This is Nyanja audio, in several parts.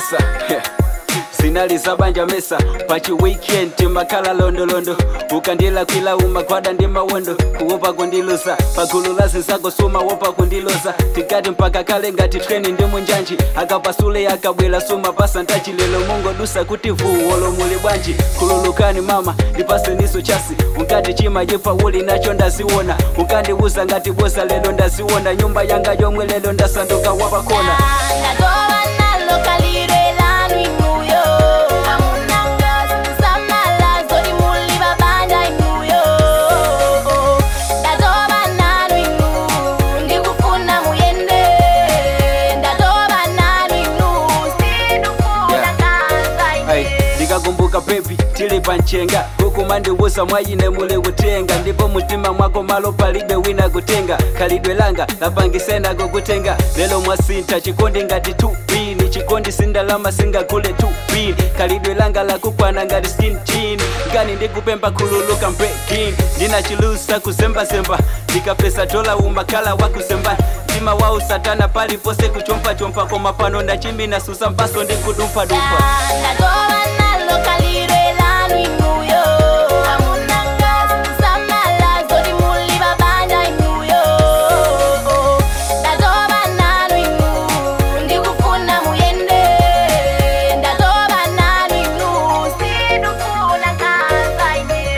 mesa sinaliza banja mesa pachi weekend makala londolondo ukandila kwila umakwada ndi mawondo kuopa kundiluza pagulu la zinzako suma wopa kundiloza tikati mpaka kale ngati treni ndi munjanji akapasule akabwela suma pasa ntachi lelo mungodusa kuti vuwolo muli bwanji kululukani mama ndipase niso chasi unkati chima jipa uli nacho ndaziwona ukandiuza ngati bosa lelo ndaziwona nyumba yanga yomwe lelo ndasanduka wapakona ndatoba nalo kalire lanu inuyo amunanga samala zori muli babanja inuyo ndatoba nalo inu ndikufuna muyende ndatoba nalo inu sinufuna Yeah. kanza Ay, ine ndikakumbuka pepi tili panchenga huku mandiwusa mwayine muli kutenga ndipo mutima mwako malo palibe wina kutenga khalidwe langa lapangisena kukutenga lelo mwasintha chikondi ngati 2 ni chikondi sindalama singakule 2 khalidwe langa lakukwana ngati skin chin ngani ndikupemba khululuka mbrekin ndinachilusa kuzembazemba ndikapesa dola umakhala wakuzemba mtima wau satana palipose kuchompachompa koma pano ndachimina susa mpaso ndikudumphadumpha ndatoba nalo kalire lanu inuyo amunanga samala zori muli babanja inuyo ndatoba nalo inu ndikufuna muyende ndatoba nalo inu sinufuna kanza ine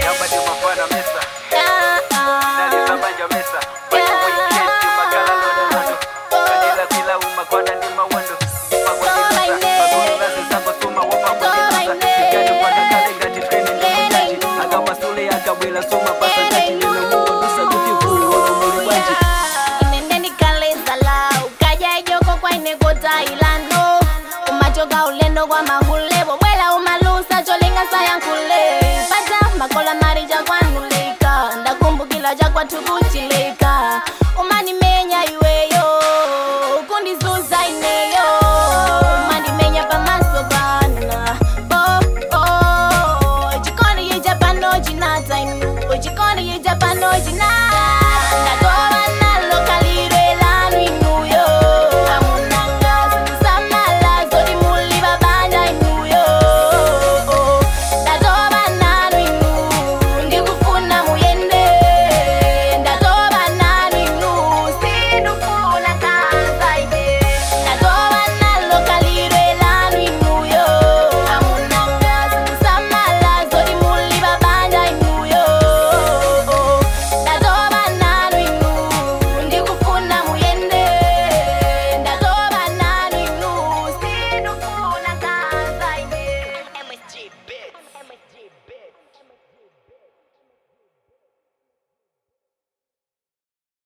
inende ndikalezala ukaja ijoko kwainekota ilano umachoka ulendo kwa mahule bobwela umalusa cholinga sayankule pata makola marija kwanulika ndakumbukila jakwatukuchilika